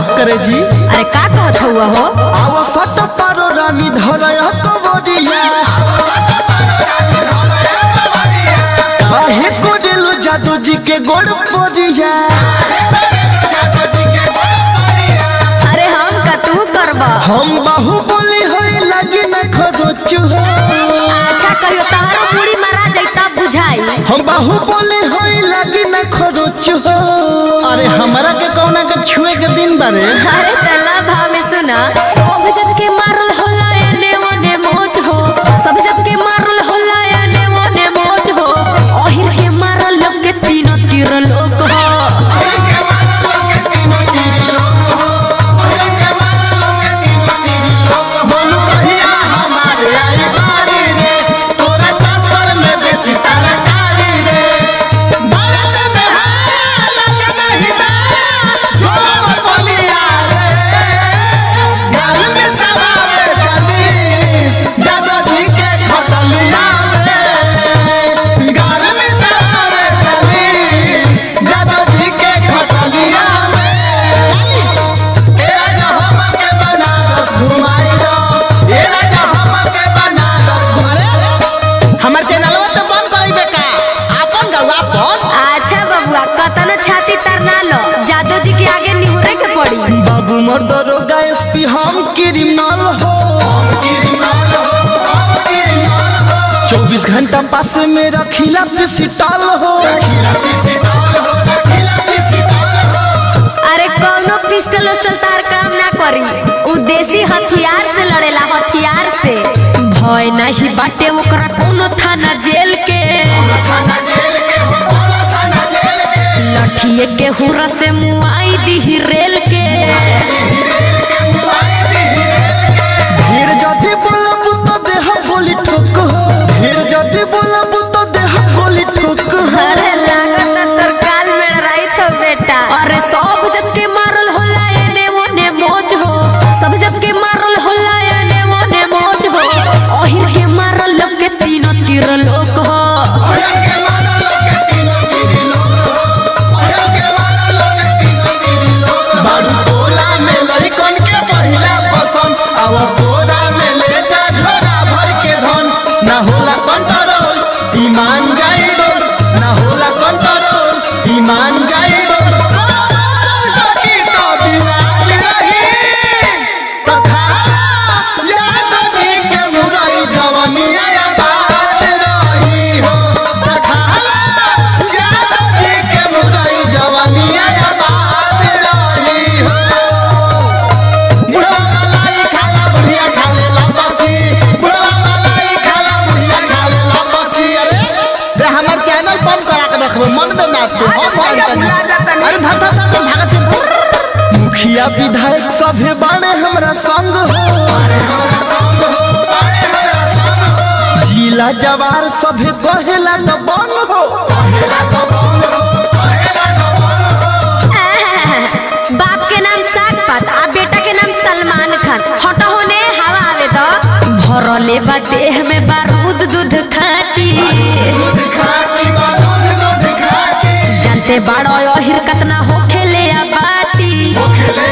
करे जी अरे का कहत हुआ हो आव सट पारो रानी धरय कबरिया काहे को दिलु जादू जी के गोड़ परिया अरे हम का तू करबा हम बाहु बोली होई लगी न खरोचु हो अच्छा कहियो तहरो पूरी मारा जैता बुझाई हम बाहु बोली होई लगी न खरोचु हो अरे हमरा के कौना के छुए के दिन बारे अरे तला भाव में सुना सब जन के मारल होला एने ओने मोच हो सब जन के मारल होला एने ओने मोच हो ओहिर के मारल लोग के तीनों तीर लोग हो बोलू कहिया हमारे आई बारी रे तोरा चापर में बेची तरकारी रे भारत में है लगन हिदाया जोर बलिया रे गाल में सवावे चालीस जादो जी के खटलिया रे गाल में सवावे चालीस जादो जी के खटलिया रे ए राजा हमके बनारस घुमाई दो ए राजा हमके बनारस अरे हमर चैनलवा तो बंद करइबे का आपन गौवा अपन अच्छा बबुआ कतन छाती तरना लो जादू जी के आगे निहुरे के पड़ी बाबू मोर दरोगा एसपी हम क्रिमिनल हो चौबीस घंटा पास में रखिला पिसिटल हो अरे कौनो पिस्टल उस्टल तार काम ना करी उ देसी हथियार से लड़ेला हथियार से भय नहीं बाटे ओकरा कोनो थाना जेल के लठिए के हुरा से मुआई दी रेल के ढेर जदी बोलब तो देह बोली ठोक हो ढेर जदी बोलब तो देह बोली ठोक हो अरे लागत तोर काल में रही तो बेटा अरे सब जब के मारल होला एने ओने मोच हो सब जब के मारल होला एने ओने मोच हो ओहिर के मारल लोग के तीनों तीर लोग हो बारू टोला में लइकन के पहिला पसंद अब कोरा में ले जा झोरा भर के धन ना होला कंट्रोल ईमान जाइबो ना होला कंट्रोल ईमान जाइबो सकी तो बिराज रही तथा याद दी के मुरई जवनिया या बात रही हो तथा याद दी के मुरई जवनिया या बात रही हो बुढ़वा मलाई खाला बुढ़िया खाले लपसी बुढ़वा मलाई खाला बुढ़िया खाले लपसी अरे रे हमर चैनल बंद करा के रखबो मन में ना तू हम बंद कर अरे धर धर धर धर भागत है। मुखिया विधायक सभे बाणे हमरा संग हो जिला जवार सभे कहेला न बन हो बाप के नाम साग पात आ बेटा के नाम सलमान खान हटो होने हवा आवे तो भरले बा देह में बारूद दूध खाटी जानते बाड़ो अहिर कतना होखेले आ बाटी